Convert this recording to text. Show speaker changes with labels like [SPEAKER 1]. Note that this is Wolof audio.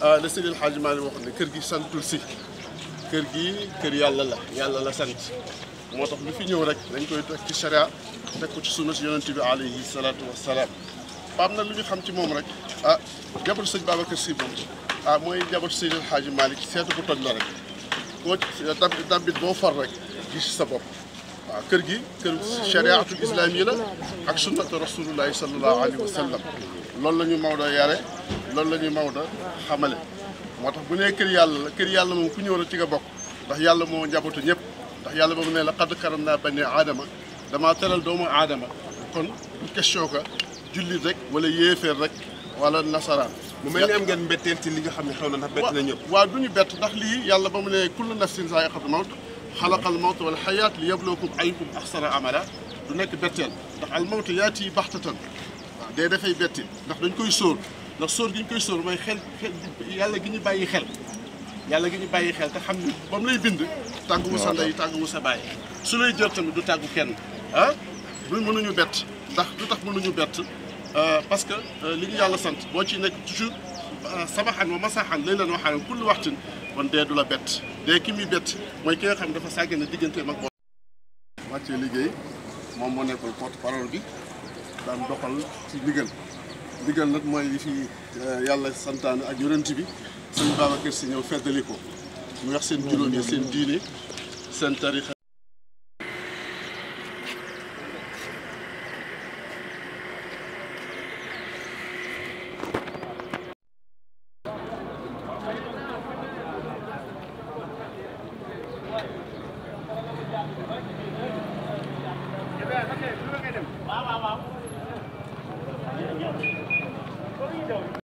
[SPEAKER 1] la Seydi El Hadji Malick wax ne kër gi santul si kër gi kër yàlla la yàlla la sant moo tax lu fi ñëw rek dañ koy teg ci sharia teg ko ci sunna si yonent bi alayhi salaatu wassalaam paam na lu ñu xam ci moom rek ah jabar sëñ Babacar Sy moom ah mooy jabar Seydi El Hadji Malick seetu bu toj la rek koo dab dabit boo far rek gis sa bopp waaw kër gi kër chariatul islam yi la ak sunnatu rasulullahi sallallahu alayhi wa sallam loolu la ñu Maodo yare loolu la ñu Maodo xamale moo tax bu nee kër yàlla la kër yàlla moom ku ñëw rek ci nga bokk ndax yàlla moo njabootu ñëpp ndax yàlla ba mu ne la qad karam naa bani aadama damaa teral doomu aadama kon du question que jullit rek wala yéeféer rek wala nasaraan
[SPEAKER 2] mu mel ni am ngeen mbetteel ci li nga xam ne xew na ndax bett na ñëpp
[SPEAKER 1] waaw du ñu bett ndax lii yàlla ba mu ne kullu nafsin zaa'iqatul mawt xalaqal mawta wal xayaat li yabluwakum ayyukum ahsanu amala du nekk betteel ndax al mawtu yaati baxtatan waaw dee dafay betti ndax dañ koy sóor ndax sóor gi ñu koy sóor mooy xel xel yàlla gi ñu bàyyi xel yàlla gi ñu bàyyi xel te xam ne ba mu lay bind tàggu wu sa ndey tàggu wu sa bàyyi su lay jël tamit du tàggu kenn ah du mënuñu bett ndax du tax mënuñu bett parce que li ñu yàlla sant boo ci nekk toujours sabaxan wa masaxan lay leen waxaan kulli waxtin kon dee du la bett dee ki muy bett mooy ki nga xam dafa sàgg na digganteem ak borom. wàccee liggéey moom moo nekkoon porte parole bi daan doxal ci ndigal ndigal nag mooy li fi yàlla santaane ak yonent bi sëñ Babacar Si ñëw feddali ko mu wax seen juróom yi seen diine seen tarixa